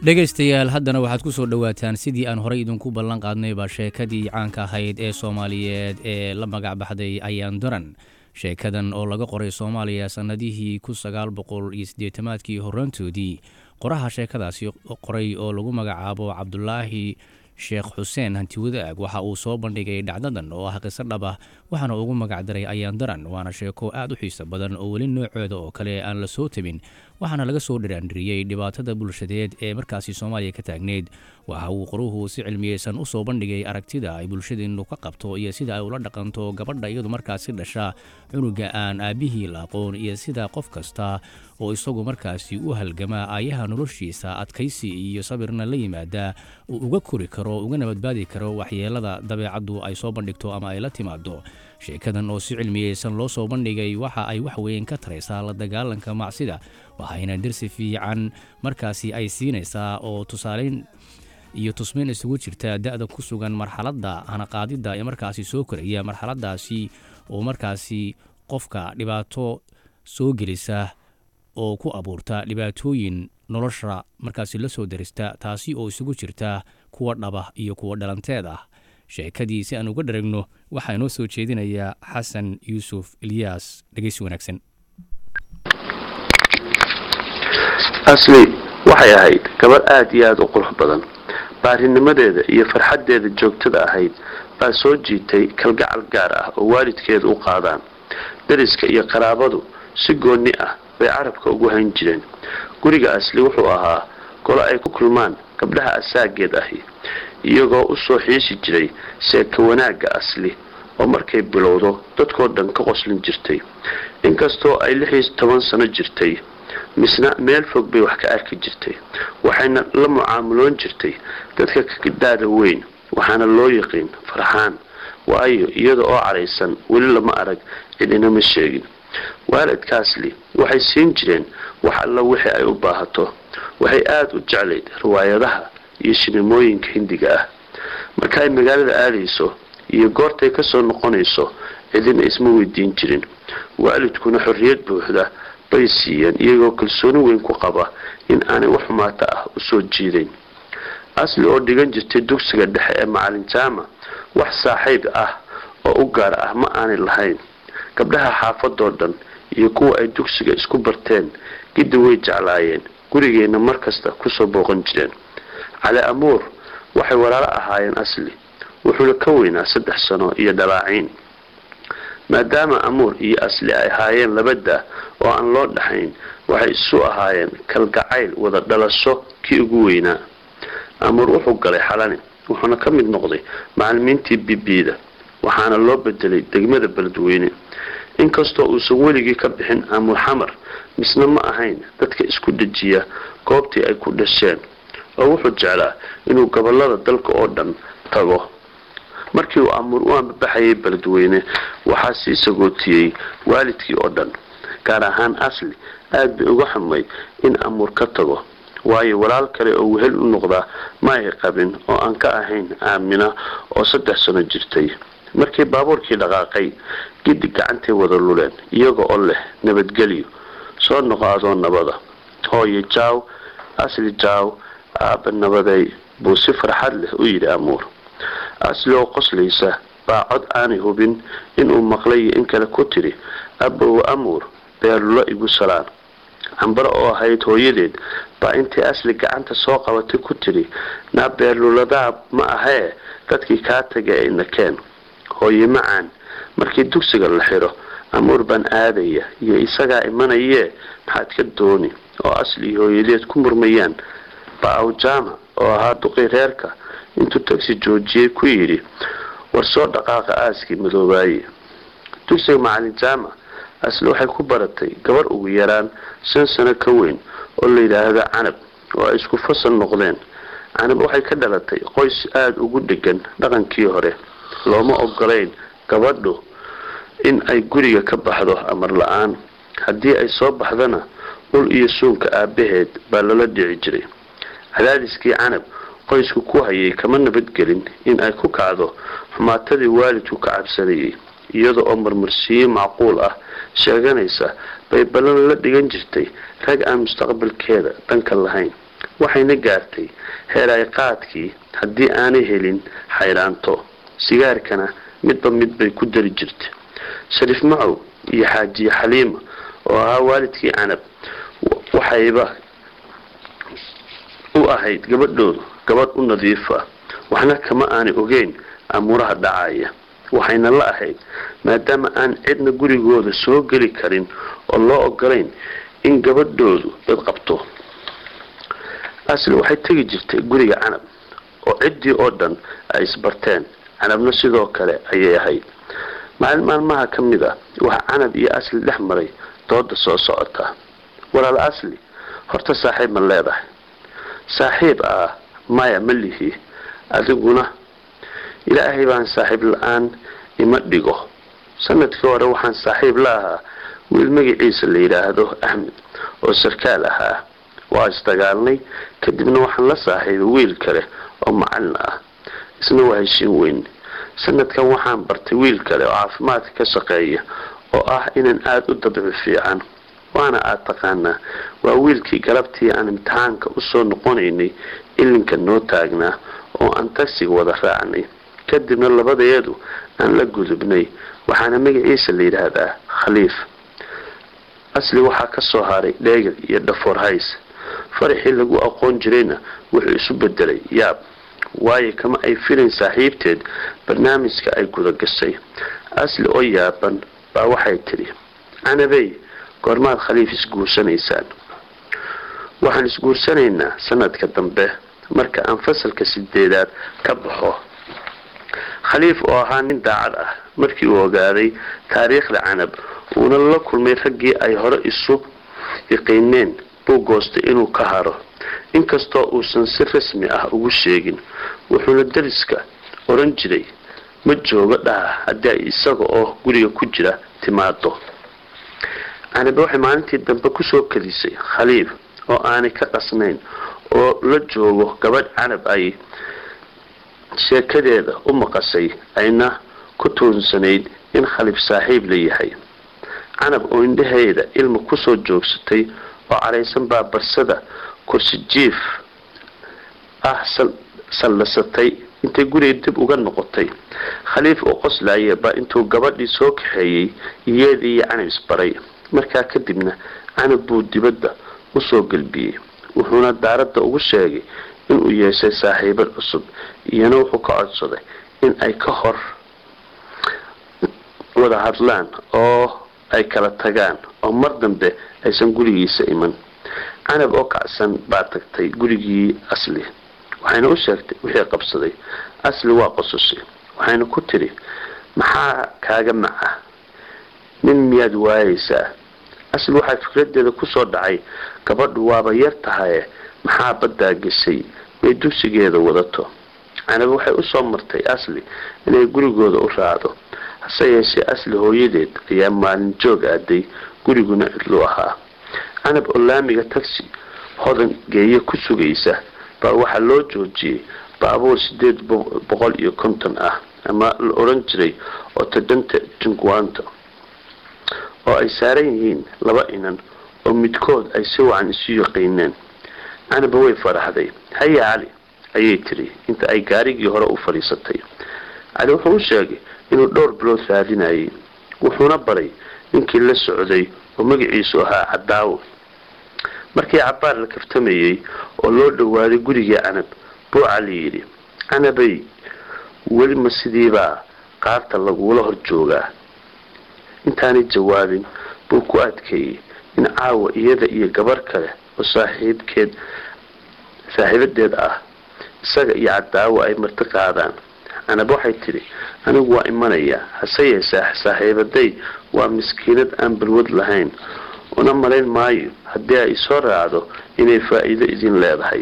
dhegaystayaal haddana waxaad ku soo dhowaataan sidii aan horey idinku ballan qaadnayba sheekadii caanka ahayd ee soomaaliyeed ee la magac baxday ayaan daran sheekadan oo laga qoray soomaaliya sannadihii kun sagaal boqol iyo siddeetamaadkii horraantoodii qoraha sheekadaasi qoray oo lagu magacaabo cabdulaahi sheekh xuseen hantiwadaag waxa uu soo bandhigay dhacdadan oo ah qiso dhab ah waxaana ugu magacdaray ayaan daran waana sheeko aad u xiiso badan oo weli noocooda oo kale aan la soo tabin waxaana laga soo dhiraandhiriyey dhibaatada bulshadeed ee markaasi soomaaliya ka taagneyd waxa uu qoruhu si cilmiyeysan u soo bandhigay aragtida ay bulshadeennu ka qabto iyo sida ay ula dhaqanto gabadha iyadu markaasi dhasha cunuga aan aabbihii la aqoon iyo sida qof kasta oo isagu markaasi u halgama aayaha noloshiisa adkaysi iyo sabirna la yimaada uu uga kori karo ugana badbaadi karo waxyeelada dabeecaddu ay soo bandhigto ama ay la timaado sheekadan oo si cilmiyeysan loo soo bandhigay waxa ay wax weyn ka taraysaa la dagaalanka macsida waxayna dirsi fiican markaasi ay siinaysaa oo tusaaleyn iyo tusmeyn isugu jirta da-da ku sugan marxaladda hanaqaadidda ee markaasi soo koraya marxaladaasi oo markaasi qofka dhibaato soo gelisa oo ku abuurta dhibaatooyin nolosha markaasi la soo darista taasi oo isugu jirta kuwa dhaba iyo kuwa dhalanteed ah sheekadii si aan uga dharagno waxaa inoo soo jeedinayaa xasan yuusuf ilyaas dhegeysi wanaagsan asli waxay ahayd gabadh aada iyo aada u qurux badan baarinimadeeda iyo farxaddeeda joogtada ahayd baa soo jiitay kalgacal gaar ah oo waalidkeeda u qaadaan dariska iyo qaraabadu si goonni ah bay carabka ugu hayn jireen guriga asli wuxuu ahaa golo ay ku kulmaan gabdhaha asaageed ahi iyagoo u soo xiisi jiray seeka wanaagga asli oo markay bilowdo dadkoo dhan ka qoslin jirtay inkastoo ay lix iyo toban sano jirtay misna meel fog bay wax ka arki jirtay waxayna la mucaamuloon jirtay dadka kadaada weyn waxaana loo yiqiin farxaan waayo iyada oo cadhaysan weli lama arag cidinama sheegin waalidkaasli waxay siin jireen wax alla wixii ay u baahato waxay aada u jeclayd riwaayadaha iyo sinimooyinka hindiga ah marka ay magaalada aadayso iyo goortay kasoo noqonayso cidina isma weydiin jirin waalidkuna xorriyad buuxda bay siiyeen iyagoo kalsooni weyn ku qaba in aanay wax xumaata ah usoo jiidayn asli oo dhigan jirtay dugsiga dhexe ee macalin jaama wax saaxiib ah oo u gaar ah ma aanay lahayn gabdhaha xaafadoo dhan iyo kuwa ay dugsiga isku barteen giddi way jeclaayeen gurigeenna mar kasta kusoo booqan jireen cali amuur waxay walaalo ahaayeen asli wuxuuna ka weynaa saddex sano iyo dhalaaciin maadaama amuur iyo asli ay ahaayeen labada oo aan loo dhaxayn waxay isu ahaayeen kalgacayl wada dhalasho kii ugu weynaa amuur wuxuu galay xalani wuxuuna ka mid noqday macalimiintii bibida waxaana loo bedelay degmada beledweyne inkastoo uusan weligii ka bixin amuur xamar misna ma ahayn dadka isku dejiya goobtii ay ku dhasheen oo wuxuu jeclaa inuu gobolada dalka oo dhan tago markii uu amuur u ambabaxayay beledweyne waxaa sii sagootiyey waalidkii oo dhan gaar ahaan asli aad bay uga xumayd in amuur ka tago waayo walaal kale oo wehel u noqdaa ma ay qabin oo aan ka ahayn aamina oo saddex sano jirtay markii baabuurkii dhaqaaqay giddi gacantay wada luleen iyaga oo leh nabadgelyo soo noqo adoo nabada hooyo jaaw asli jaaw aabba nabaday buu si farxad leh u yidhi amuur asli oo qoslaysa baa cod aanay hubin inuu maqlay iyo in kale ku tidhi abbow amuur beerlulo igu salaan cambaro oo ahayd hooyadeed baa intii asli gacanta soo qabatay ku tidhi naa beerluladaa ma ahee dadkii kaa tagay ay nakeen hooye macaan markii dugsiga la xidho amuur baan aadaya iyo isagaa imanayee maxaad ka dooni oo asli iyo hooyadeed ku murmayaan baa awjaama oo ahaa duqii reerka intuu tagsi joojiyey ku yidhi war soo dhaqaaqa aaskii madoobaaye dugsiga macalin jaama asli waxay ku baratay gabar ugu yaraan shan sano ka weyn oo la yidhaahdo canab oo ay isku fasal noqdeen canab waxay ka dhalatay qoys aada ugu dhegan dhaqankii hore looma ogolayn gabadhu in ay guriga ka baxdo amar la-aan haddii ay soo baxdana ul iyo suunka aabaheed baa lala dhici jiray cadaadiskii canab qoysku ku hayay kama nabadgelin in ay ku kacdo xumaatadii waalidku ka cabsanayay iyada oo marmarsiiyo macquul ah sheeganaysa bay ballan la dhigan jirtay rag aan mustaqbalkeeda dhanka lahayn waxayna gaartay heer ay qaadkii haddii aanay helin xayraanto sigaarkana midba mid bay ku dari jirtay shariif macow iyo xaajiye xaliima oo ahaa waalidkii canab waxayba u ahayd gabadhoodu gabadh u nadiifa waxna kama aanay ogeyn amuuraha dhacaya waxayna la ahayd maadaama aan cidna gurigooda soo geli karin oo loo ogolayn in gabadhoodu dad qabto asli waxay tegi jirtay guriga canab oo ciddii oo dhan ay isbarteen canabna sidoo kale ayay ahayd maalin maalmaha ka mid ah waxaa canab iyo asli dhex maray dooda soo socota walaal asli horta saaxiib ma leedahay saaxiib ah maya ma lihi adiguna ilaahay baan saaxiib la-aan ima dhigo sanadkii hore waxaan saaxiib la ahaa wiil magaciisa la yidhaahdo axmed oo sarkaal ahaa waa isdagaalnay kadibna waxaan la saaxiibay wiil kale oo macalin ah isna waa heshiin weyn sanadkan waxaan bartay wiil kale oo caafimaadka ka shaqeeya oo ah inaan aada u dabci fiican waana aada taqaanaa waa wiilkii galabtii aan imtixaanka usoo noqonaynay ilinka noo taagnaa oo aan tagsiga wada raacnay kadibna labadeedu aan la gudubnay waxaana magaciisa la yidhaahdaa khaliif asli waxaa ka soo haray dheegel iyo dhafoor hays faraxii lagu aqoon jirayna wuxuu isu bedelay yaab waayo kama ay filayn saaxiibteed barnaamijka ay guda gashay asli oo yaaban baa waxay tidhi canabey goormaad khaliif isguursanaysaan waxaan isguursanaynaa sanadka dambe marka aan fasalka sideedaad ka baxo khaliif oo ahaa nin daacad ah markii uu ogaaday taariikhda canab uuna la kulmay raggii ay hore isu yaqiineen buu goostay inuu ka haro inkastoo uusan si rasmi ah ugu sheegin wuxuuna dariska oran jiray ma joogo dhaha haddii ay isaga oo guriga ku jira timaado canabe waxay maalintii dambe kusoo kadisay khaliif oo aanay ka qasnayn oo la joogo gabadh canab ay sheekadeeda u maqashay ayna ku tuunsanayd in khaliif saaxiib la yahay canab oo indhaheeda ilma kusoo joogsatay oo caraysan baa barsada kursi jiif ah saldhasatay intay guriga dib uga noqotay khaliif oo qoslaaya baa intuu gabadhii soo kaxeeyey iyadii iyo canab isbaray markaa kadibna canab buu dibadda usoo gelbiyey wuxuuna daaradda ugu sheegay inuu yeeshay saaxiibad cusub iyana wuxuu ka codsaday in ay ka hor wada hadlaan oo ay kala tagaan oo mar dambe aysan gurigiisa iman canab oo kacsan baa tagtay gurigii asli waxayna u sheegtay wixii qabsaday asli waa qosushay waxayna ku tidhi maxaa kaaga maca nin miyaad waayaysaa asli waxaa fikradeeda kusoo dhacay gabadhu waaba yar tahaye maxaa baddaa geshay may dugsigeeda wadato canab waxay usoo martay asli inay gurigooda u raacdo hase yeeshee asli hooyadeed ayaa maalin joog aaday guriguna cidlu ahaa canab oo laamiga tagsi hodan geeye ku sugaysa baa waxaa loo joojiyey baabuur sideed boqol iyo konton ah ama la oran jiray oo tadanta junguanta oo ay saaran yihiin laba inan oo midkood ay si wacan isu yaqiineen canaba way faraxday haya cali ayay tiri inta ay gaarigii hore u fadhiisatay cali wuxuu u sheegay inuu dhowr bilood raadinayay wuxuuna baray ninkii la socday oo magaciisu ahaa cadaawo markii cabaar la kaftamayey oo loo dhowaaday gurigii canab buu cali yidhi canabay weli ma sidiibaa qaarta lagula hor joogaa intaanay jawaabin buu ku adkeeyey in caawa iyada iyo gabar kale oo saaxiibkeed saaxiibadeed ah isaga iyo cadaawo ay marti qaadaan canab waxay tidhi anigu waa imanaya hase yeeshee saaxiibaday waa miskiinad aan balwad lahayn una malayn maayo haddii ay soo raacdo inay faa-iido idin leedahay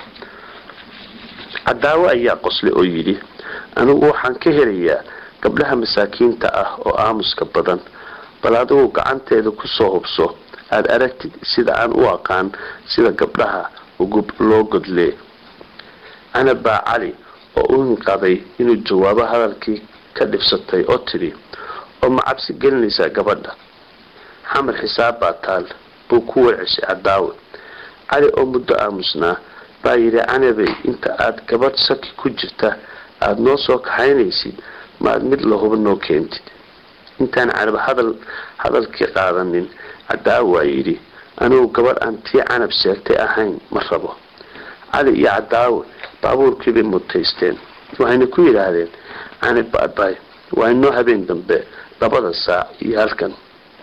cadaawo ayaa qoslay oo yidhi anigu waxaan ka helayaa gabdhaha masaakiinta ah oo aamuska badan bal adigu gacanteeda kusoo hubso aada aragtid sida aan u aqaan sida gabdhaha ugub loo godlee canab baa cali oo u hinqaday inuu jawaabo hadalkii ka dhibsatay oo tidhi oo ma cabsi gelinaysaa gabadha xamar xisaab baa taal buu ku warceshay cadaawe cali oo muddo aamusnaa baa yidhi canabey inta aada gabadh saki ku jirta aada noo soo kaxaynaysid maad mid lahuba noo keentid intaan canab hadal hadalkii qaadanin cadaawo waa yidhi anigu gabadh aan tii canab sheegtay ahayn ma rabo cali iyo cadaawo baabuurkiibay mutaysteen waxayna ku yidhaahdeen canab baabay waa inoo habeen dambe labada saac iyo halkan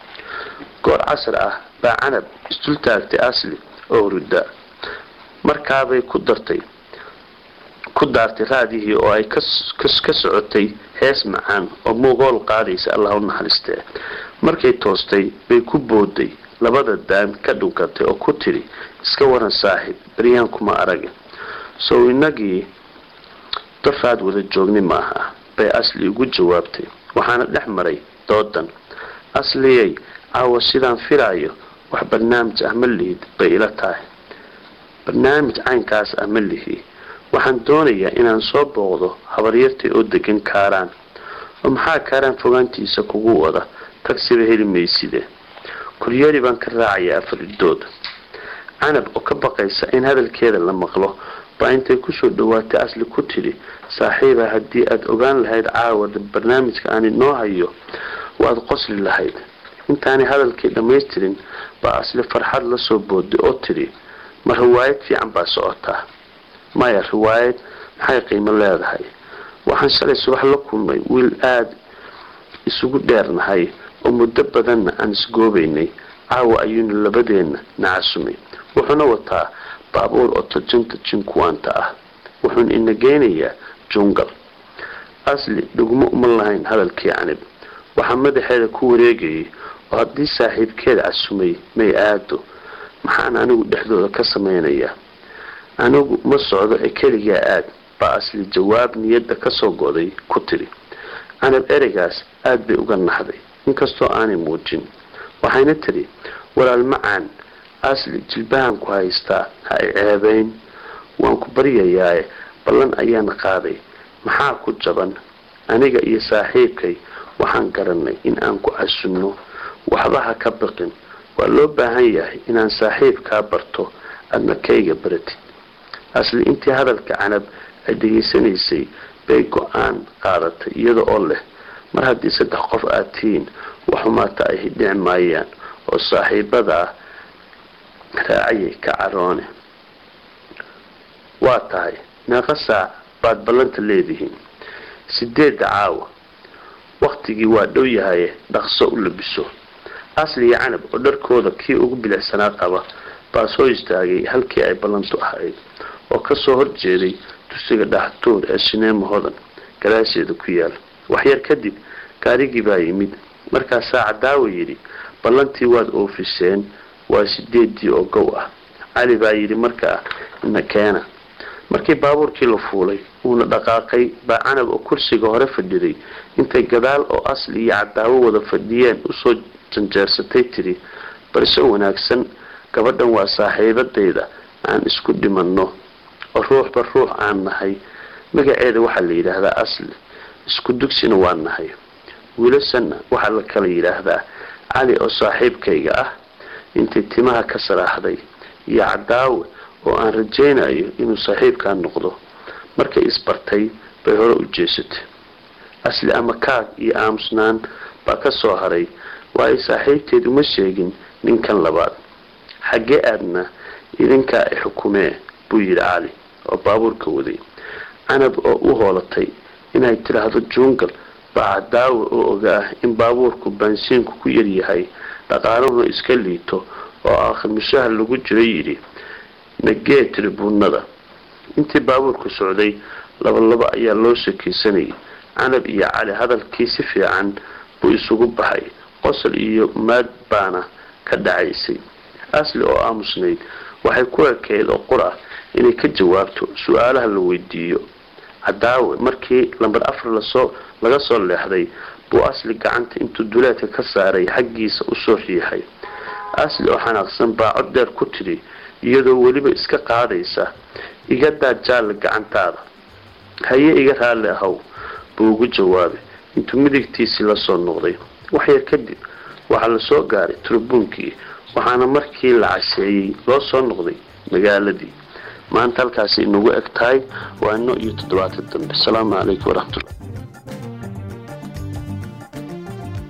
goor casar ah baa canab isdul taagtay asli oo hurudda markaabay ku dartay ku daartay raadihii oo ay ka socotay hees macaan oo muuqool qaadaysa allah u naxariistee markay toostay bay ku booday labada daan ka dhunkatay oo ku tidhi iska waran saaxiib beryaan kuma aragin sow inagii dafaad wada joogni maaha bay asli ugu jawaabtay waxaana dhex maray doodan asliyay caawa sidaan filaayo wax barnaamij ah ma lihid bay ila tahay barnaamij caynkaas ah ma lihi waxaan doonayaa inaan soo booqdo habaryartay oo degan kaaraan oo maxaa kaaraan fogaantiisa kugu wada tagsiba heli mayside koryeeri baan ka raacayaa afaridood canab oo ka baqaysa in hadalkeeda la maqlo baa intay kusoo dhawaatay asli ku tidhi saaxiiba haddii aada ogaan lahayd caawada barnaamijka aan inoo hayo waad qosli lahayd intaanay hadalkii dhammaystirin baa asli farxad la soo booday oo tidhi ma riwaayad fiican baa socotaa maya riwaayad maxay qiimo leedahay waxaan shalay subax la kulmay wiil aada isugu dheernahay oo muddo badanna aan isgoobaynay caawa ayuuna labadeenna nacasumay wuxuuna wataa baabuur oo tajinta jinkuwaanta ah wuxuuna ina geynayaa jungal asli dhugmo uma lahayn hadalkii canib waxaa madaxeeda ku wareegayay oo haddii saaxiibkeeda casumay may aado maxaan anigu dhexdooda ka samaynayaa anigu ma socdo ee keligaa aad baa asli jawaab niyadda kasoo goday ku tidhi canab ereygaas aada bay uga naxday inkastoo aanay muujin waxayna tidhi walaal macaan asli jilbahan ku haystaa ha i ceebayn waan ku baryayaaye ballan ayaan qaaday maxaa ku jaban aniga iyo saaxiibkay waxaan garanay in aan ku casunno waxba ha ka baqin waa loo baahan yahay inaan saaxiibkaa barto adna kayga baratid asli intii hadalka canab ay dhegaysanaysay bay go-aan qaadatay iyada oo leh mar haddii saddex qof aad tihiin waxumaata ay hidhici maayaan oo saaxiibadaa raacayay ka caroone waa tahay meeqa saac baad ballanta leedihiin sideedda caawa waktigii waa dhow yahaye dhaqso u labiso asli iyo canab oo dharkooda kii ugu bilicsanaa qaba baa soo istaagay halkii ay ballantu ahayd oo kasoo horjeeday dusiga dhaxtuur ee shineemo hodan gadaasheeda ku yaal waxyar kadib gaarigii baa yimid markaasaa cadaawa yidhi ballantii waad oofiseen waa sideedii oo gow ah cali baa yidhi markaa ina keena markii baabuurkii la fuulay uuna dhaqaaqay baa canab oo kursiga hore fadhiday intay gadaal oo asli iyo cadaawo wada fadhiyeen usoo janjeersatay tidhi balse wanaagsan gabadhan waa saaxiibadayda aan isku dhimanno oo ruuxba ruux aan nahay magaceeda waxaa la yidhaahdaa asli isku dugsina waa nahay wiilashanna waxaa la kala yidhaahdaa cali oo saaxiibkayga ah intay timaha ka saraaxday iyo cadaawe oo aan rajaynayo inuu saaxiibkaa noqdo markay isbartay bay hore u jeesatay asli ama kaag iyo aamusnaan baa ka soo haray waayo saaxiibteed uma sheegin ninkan labaad xaggee aadna idinkaa i xukumee buu yidhi cali oo baabuurka waday canab oo u hoolatay inay tidhaahdo jungal baa cadaawe oo ogaa in baabuurku baansiinku ku yaryahay dhaqaaluhuna iska liito oo aakhimishaha lagu jiro yidhi nagee tribuunada intii baabuurku socday labalaba ayaa loo shakaysanayay canab iyo cali hadalkii si fiican buu isugu baxay qosol iyo maad baana ka dhacaysay asli oo aamusnayd waxay ku ekeyd oo qur ah inay ka jawaabto su-aalaha la weydiiyo cadaawe markii lambar afar lasoo laga soo leexday buu asli gacanta intuu duleedka ka saaray xaggiisa usoo riixay asli oo xanaaqsan baa cod dheer ku tidhi iyadoo weliba iska qaadaysa iga daa jaalla gacantaada haye iga raalli ahow buu ugu jawaabay intuu midigtiisii lasoo noqday waxyar kadib waxaa lasoo gaaray turbuunkii waxaana markii la casheeyey loo soo noqday magaaladii maanta halkaasi inagu eg tahay waa ino iyo toddobaatan dambe asalaamu calaykum waraxmatullah